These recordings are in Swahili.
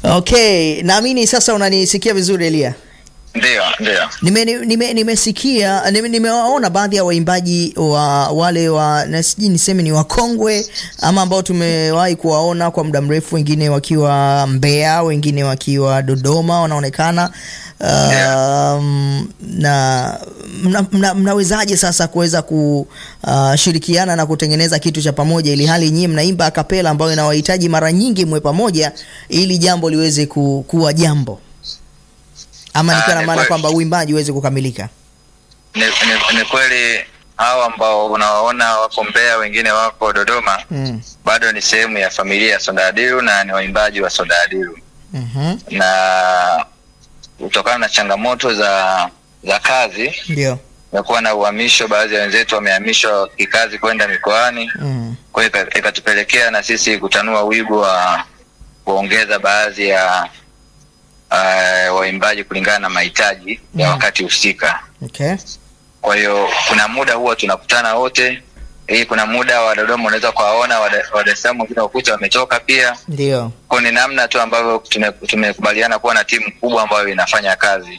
Okay, naamini sasa unanisikia vizuri Elia. Ndio, ndio. Nime, nime, nimesikia nime, nimewaona baadhi ya waimbaji wa wale wa na sijui niseme ni wakongwe ama ambao tumewahi kuwaona kwa muda mrefu, wengine wakiwa Mbeya, wengine wakiwa Dodoma wanaonekana. Um, na mna, mna, mnawezaje sasa kuweza kushirikiana na kutengeneza kitu cha pamoja, ili hali nyinyi mnaimba akapela ambayo inawahitaji mara nyingi mwe pamoja ili jambo liweze ku, kuwa jambo ama Ah, nikiwa na ni maana kweli. kwamba uimbaji uweze kukamilika. Ni, ni, ni kweli hao ambao unawaona wako Mbeya, wengine wako Dodoma, Mm. bado ni sehemu ya familia ya Soda Adilu na ni waimbaji wa Soda Adilu, Mhm. na kutokana na changamoto za za kazi Ndio. kumekuwa na uhamisho. Baadhi ya wenzetu wamehamishwa kikazi kwenda mikoani, Mm. kwa hiyo ika- ikatupelekea na sisi kutanua wigo wa kuongeza baadhi ya uh, waimbaji kulingana na mahitaji ya Mm. wakati husika. Okay. Kwa hiyo kuna muda huwa tunakutana wote. Hii kuna muda wa Dodoma unaweza kuwaona, wa Dar- wa Dar es Salaam wengine wakuta wametoka pia. Ndio. Kwa ni namna tu ambavyo tume- tumekubaliana kuwa na timu kubwa ambayo inafanya kazi.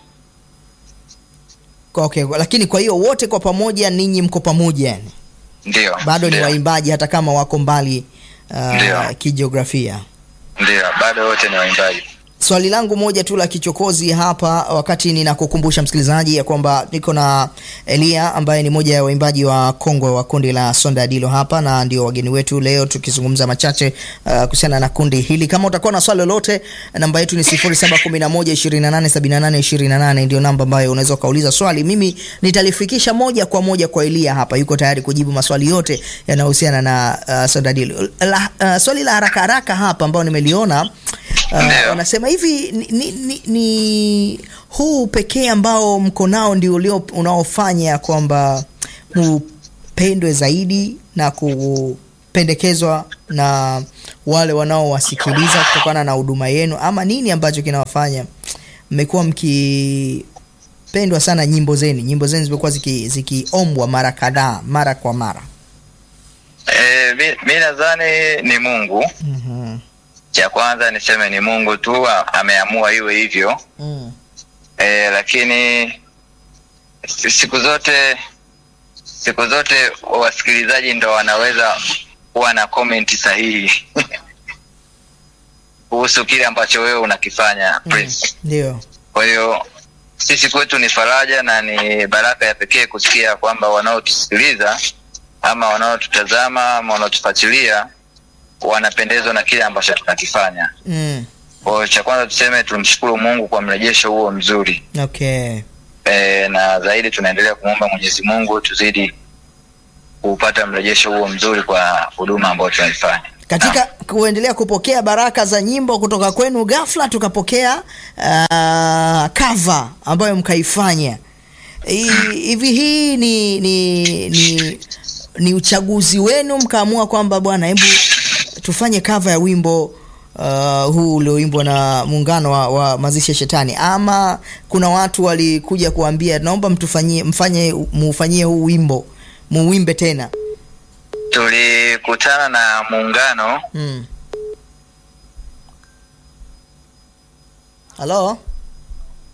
Okay, lakini kwa hiyo wote kwa pamoja ninyi mko pamoja yani. Ndio, Bado ni ndio, waimbaji hata kama wako mbali Ndio. uh, kijiografia. ndio, bado wote ni waimbaji. Swali langu moja tu la kichokozi hapa, wakati ninakukumbusha msikilizaji ya kwamba niko na Elia ambaye ni moja ya waimbaji wa kongwe wa kundi la Sonda Adilo hapa, na ndio wageni wetu leo, tukizungumza machache uh, kuhusiana na kundi hili. Kama utakuwa na swali lolote, namba yetu ni 0711287828 ndio namba ambayo unaweza ukauliza swali, mimi nitalifikisha moja kwa moja kwa Elia hapa, yuko tayari kujibu maswali yote yanayohusiana na uh, Sonda Adilo. La, uh, swali la haraka haraka hapa ambao nimeliona Uh, Ndio. wanasema hivi ni, ni, ni, ni huu pekee ambao mko nao ndio ulio unaofanya kwamba mupendwe zaidi na kupendekezwa na wale wanaowasikiliza kutokana na huduma yenu, ama nini ambacho kinawafanya mmekuwa mkipendwa sana? Nyimbo zenu nyimbo zenu zimekuwa ziki- zikiombwa mara kadhaa, mara kwa mara. E, mi, mi nadhani ni Mungu. Mhm. Cha kwanza niseme ni Mungu tu a- ameamua iwe hivyo. Mm. E, lakini si- siku zote siku zote wasikilizaji ndo wanaweza kuwa na comment sahihi kuhusu kile ambacho wewe unakifanya Mm. Prince. Ndio. Kwa hiyo sisi kwetu ni faraja na ni baraka ya pekee kusikia kwamba wanaotusikiliza ama wanaotutazama ama wanaotufuatilia wanapendezwa na kile ambacho tunakifanya. Mm. Kwa hiyo cha kwanza tuseme tumshukuru Mungu kwa mrejesho huo mzuri. Okay. e, na zaidi tunaendelea kumwomba Mwenyezi Mungu tuzidi kupata mrejesho huo mzuri kwa huduma ambayo tunaifanya. katika kuendelea kupokea baraka za nyimbo kutoka kwenu, ghafla tukapokea uh, cover ambayo mkaifanya Hi- hivi. Hii ni, ni, ni, ni uchaguzi wenu, mkaamua kwamba bwana, hebu tufanye cover ya wimbo uh, huu ulioimbwa na muungano wa, wa mazishi ya Shetani, ama kuna watu walikuja kuambia naomba mtufanyie mfanye muufanyie huu wimbo muwimbe tena? Tulikutana na muungano Mm. Halo?